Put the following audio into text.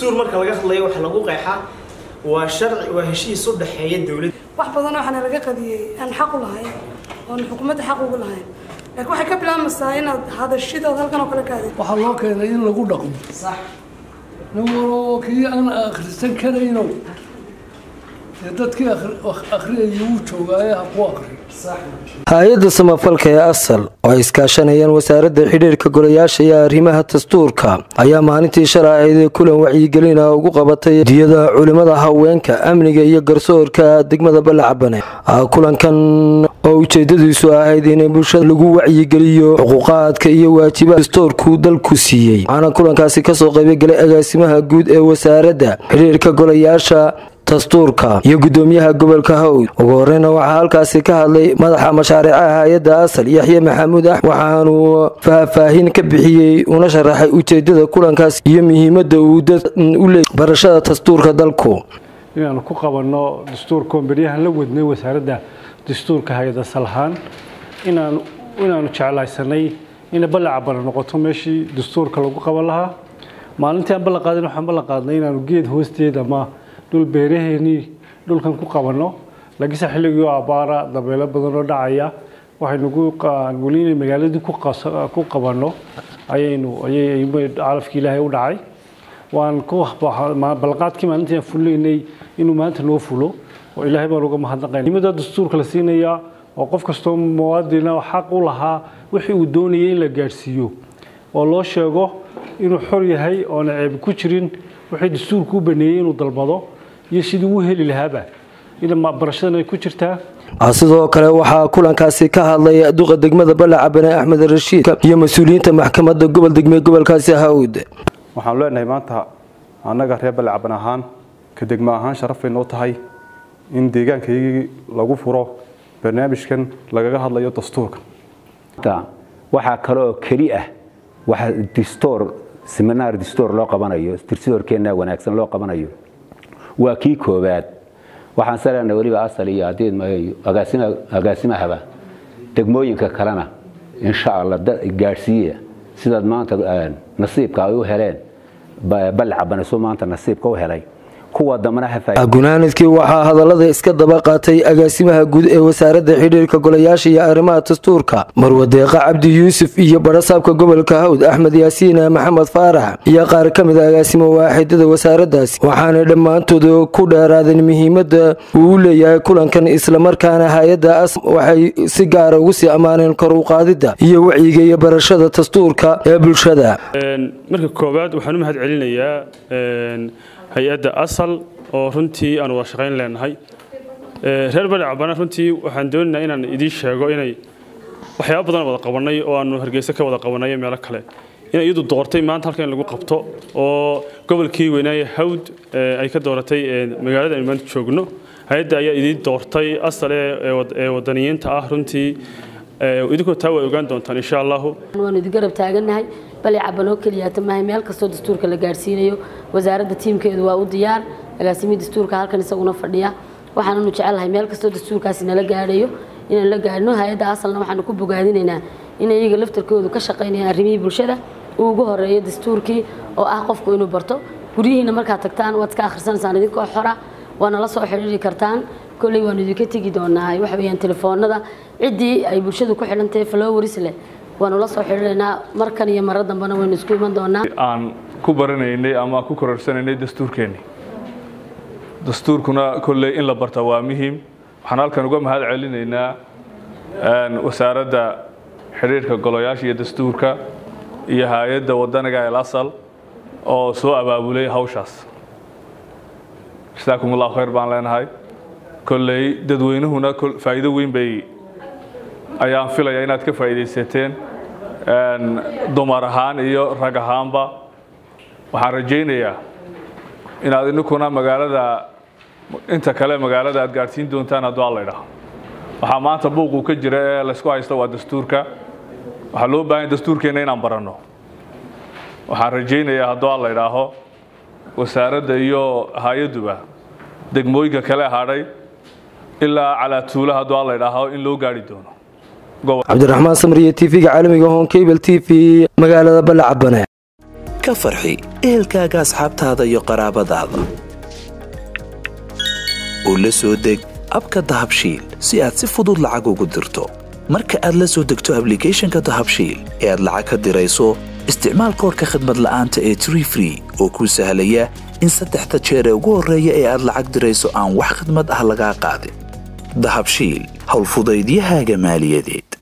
dastuur marka laga hadlayo waxa lagu qeexaa waa sharci waa heshiis u dhexeeya dowladda wax badan waxaana laga qadiyey aan xaq u lahayn oon xukuumadda xaq ugu lahayn laakiin waxay ka bilaabmaysaa inaad hadashidood halkan oo kale ka hadid waxaa loo keenay in lagu dhaqmo sax nin waloo kii aan akhrisan karayno dee dadkii akhriyayay wuu joogaaye ha ku akri hay-adda samafalka ee asal oo ay iskaashanayaan wasaaradda xidhiirka golayaasha iyo arrimaha dastuurka ayaa maalintii shalay ahayd kulan wacyigelin ah ugu qabatay diyada culimada haweenka amniga iyo garsoorka degmada ballacabane kulankan oo ujeedadiisu ahayd in bulshada lagu wacyigeliyo xuquuqaadka iyo waajibaha dastuurku dalku siiyey waxaana kulankaasi kasoo qaybgalay agaasimaha guud ee wasaaradda xidhiirka golayaasha dastuurka iyo gudoomiyaha gobolka hawd ugu horeyna waxaa halkaasi ka hadlay madaxa mashaariicaha hay-adda asal yaxye maxamuud ax waxaanuu faahfaahin ka bixiyey una sharaxay ujeedada kulankaas iyo muhiimada uu dad u leeyay barashada dastuurka dalku inaanu ku qabanno dastuurka beryahan la wadnay wasaaradda dastuurka hay-ada salahaan inaan inaanu jeclaysanay inay ballacabana noqoto meeshii dastuurka lagu qaban lahaa maalintii aan ballan qaadin waxaan ballan qaadnay inaanu geed hoosteed ama dhul beeraheenii dhulkan ku qabanno laakiinse xilligii abaara dabeelo badan oo dhacaya waxaynugu weli inay magaaladii ku qabanno ayaynu ayay calafkii ilaahay u dhacay waan ku balqaadkii maalintii aan fuleynay inuu maanta noo fulo oo ilaahay baan uga mahadnaqayna nimada dastuurka la siinayaa oo qof kastoo muwaadina xaq u lahaa wixii uu doonayay in la gaadhsiiyo oo loo sheego inuu xor yahay oona ceeb ku jirin wixii dastuurku u baneeyey inuu dalbado iyo sidii uu heli lahaaba barashadan ay ku jirtaa sidoo kale waxaa kulankaasi ka hadlay duqa degmada ballacabane axmed rashiid iyo mas-uuliyiinta maxkamadda gobol degme gobolkaasi hawd waxaanu leenahay maanta annaga reer ballacaban ahaan ka degmo ahaan sharafay noo tahay in deegaankaygii lagu furo barnaamijkan lagaga hadlayo dastuurka waxaa kale oo keli ah waxa distoor seminaar distoor loo qabanayo dirsidoorkeenna wanaagsan loo qabanayo waa kii koowaad waxaan salana weliba asal iyo adeed agaasimahaba degmooyinka kalena insha allah gaadhsiiya sidaad maanta nasiibka ay u heleen ballacabanaso maanta nasiibka u helay kuwa dambana gunaanadkii waxaa hadallada iska daba qaatay agaasimaha guud ee wasaaradda xidhiirka golayaasha iyo arrimaha dastuurka marwadeeqa cabdi yuusuf iyo barasaabka gobolka hawd axmed yaasiin maxamed faarax iyo qaar ka mid a agaasimo waaxidada wasaaraddaasi waxaanay dhammaantood ku dheeraadeen muhiimada uu u leeyahay kulankan islamarkaana hay-adda as waxay si gaara ugu sii ammaaneen kor u qaadidda iyo wacyiga iyo barashada dastuurka ee bulshada marka koowaad waxaan u mahad celinayaa hay-adda asal oo runtii aan wada shaqayn leenahay reer bari cabana runtii waxaan doonaynaa inaan idiin sheego inay waxyaaba badan wada qabanay oo aanu hargeysa ka wada qabanay meelo kale inay iyadu doortay maanta halkan in lagu qabto oo gobolkii weynaaye hawd ay ka dooratay magaalada aynu maanta joogno hay-adda ayaa idiin doortay asal ee wadaniyiinta ah runtii idinkoo taa way ogaan doontaan insha allahu waanu idin garab taagannahay bale cabanoo keliyaata maahay meel kastoo dastuurka la gaadhsiinayo wasaaradda tiimkeedu waa u diyaar agaasimihii dastuurka halkan isaguna fadhiya waxaananu jecelahay meel kastoo dastuurkaasi nala gaadhayo inaan la gaadhno hay-adda asalna waxaanu ku bogaadinaynaa in iyaga laftarkoodu ka shaqaynayaan arrimihii bulshada uu ugu horeeyo dastuurkii oo ah qofku inuu barto guryihiina markaad tagtaan waad iska akhrisanaysaan idinkoo xora waana la soo xidhiiri kartaan kolley waanu idinka tegi doonaa waxa weeyaan telefoonada ciddii ay bulshadu ku xidhan tahay flowers leh waanu la soo xidhiidhaynaa markan iyo maro dambena waynu isku iman doonaa aan ku baranaynay ama ku kororsanaynay dastuurkeenni dastuurkuna kolley in la barta waa muhiim waxaan halkan uga mahad celinaynaa wasaaradda xidhiirka golayaasha iyo dastuurka iyo hay-adda wadaniga el asal oo soo abaabulay hawshaas jasaakum allahu khayr baan leenahay kolley dadweynuhuna faa'iido weyn bay ayaan filaya inaad ka faa'iidaysateen dumar ahaan iyo rag ahaanba waxaan rajaynayaa inaad ininkuna magaalada inta kale magaalada aad gaadhsiin doontaan hadduu alla idhaho waxaa maanta buuquu ka jira ee laysku haysto waa dastuurka waxaa loo baahanya dastuurkeenna inaan baranno waxaan rajaynayaa hadduu alla idhaaho wasaaradda iyo hay-adduba degmooyinka kale hadhay ilaa calaa tuula hadduu alla idhaaho in loo gaadhi doono cabdiraxmaan samriye tv-ga caalamiga hon cable t v magaalada ballacabane ka farxi ehelkaaga asxaabtaada iyo qaraabadaada u la soo deg abka dahabshiil si aad si fudud lacag ugu dirto marka aad la soo degto ablicathonka dahabshiil ee aad lacag ka dirayso isticmaal koorka khadmad la'aanta ee tree free oo kuu sahlaya in saddexda jeer ee ugu horreeya ee aad lacag dirayso aan wax khidmad ah lagaa qaadin dahabshiil howlfudaydiyahaaga maaliyadeed